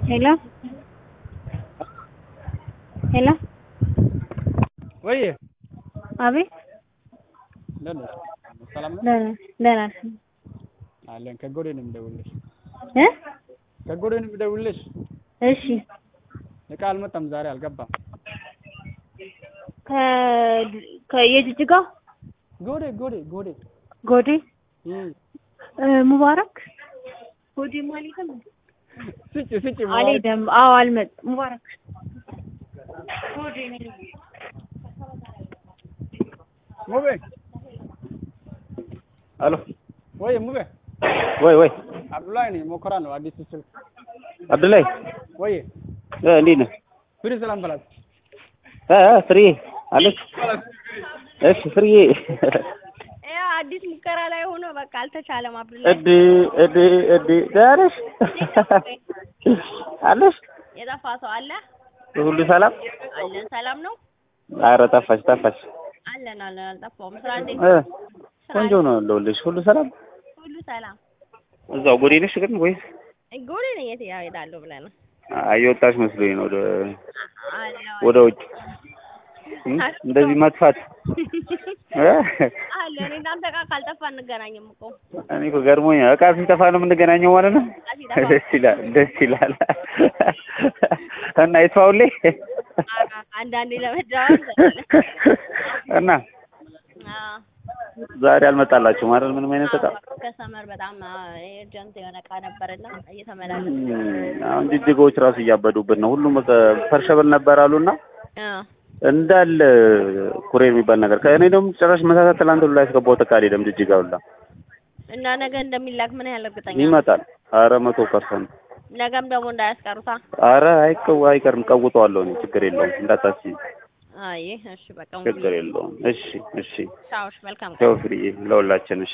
ሄሎ ሄሎ ወይ አቤት እንደት ነሽ? ሰላም ነው ደህና ደህና ነሽ? አለን። ከጎዴ ነው የምደውልልሽ። እ ከጎዴ ነው የምደውልልሽ። እሺ እቃ አልመጣም ዛሬ አልገባም። ከ ከየጅጅጋ ጎዴ ጎዴ ጎዴ ጎዴ እም እ ሙባረክ ጎዴ ማለትም ስጭ ስጭ አልሄደም። አዎ አልመጣም። ሙባረክ ጎዴ ነኝ። ሙቤ አሎ ወይ ሙቤ ወይ ወይ አብዱላይ ነኝ። ሞከራ ነው አዲስ ስልክ አብዱላይ ወይ እ እንዴት ነህ? ፍሪ ሰላም በላት እ እ ፍሬዬ አለች። እሺ ፍሬዬ ያው አዲስ ሙከራ ላይ ሆኖ በቃ አልተቻለም። አብዱላ እድ እድ እድ ደህና ነሽ? አለሽ? የጠፋ ሰው አለ ሁሉ ሰላም? አለን። ሰላም ነው ኧረ ጠፋሽ ጠፋሽ። አለን አለን። አልጠፋውም። ስራ እንዴት እ ነው? ስራ ቆንጆ ነው ያለሁልሽ። ሁሉ ሰላም? ሁሉ ሰላም። እዛው ጎዴ ነሽ ግን ወይስ ጎዴ ነኝ። የት ያው እሄዳለሁ ብለህ ነው? እየወጣሽ መስሎኝ ነው ወደ አለው ወደ ውጭ እም? እንደዚህ መጥፋት እ? አለ። እኔ እናንተ ጋር ካልጠፋ እንገናኝም እኮ እኔ እኮ ገርሞኛል። እቃ ሲጠፋ ነው የምንገናኘው ማለት ነው። እቃ ሲጠፋ። ደስ ይላል ደስ ይላል። እና ይስፋውልኝ አ- አንዳንዴ ለመደዋወል እና አዎ። ዛሬ አልመጣላችሁም አይደል? ምንም አይነት እቃ ከሰመር በጣም ኤርጀንት የሆነ እቃ ነበርና እየተመላለስ እም፣ አሁን ጅጅጋዎች ራሱ እያበዱብን ነው። ሁሉም በቃ ፐርሸብል ነበር አሉና አዎ እንዳለ ኩሬ የሚባል ነገር ከእኔ ደግሞ ጭራሽ መሳሳት ትላንት ሁሉ ላይ ያስገባሁት እቃ አልሄደም ጅጅጋ ሁላ እና ነገ እንደሚላክ ምን ያህል እርግጠኛ ነው? ይመጣል። አረ መቶ ፐርሰንት ነገም ደግሞ እንዳያስቀሩታ። አረ አይቀው አይቀርም። ቀውጠዋለሁ እኔ ችግር የለውም እንዳታስቢ፣ አይ እሺ በቃ ችግር የለውም። እሺ እሺ ቻውሽ መልካም ቀን። ቻው ፍሬዬ ለሁላችን እሺ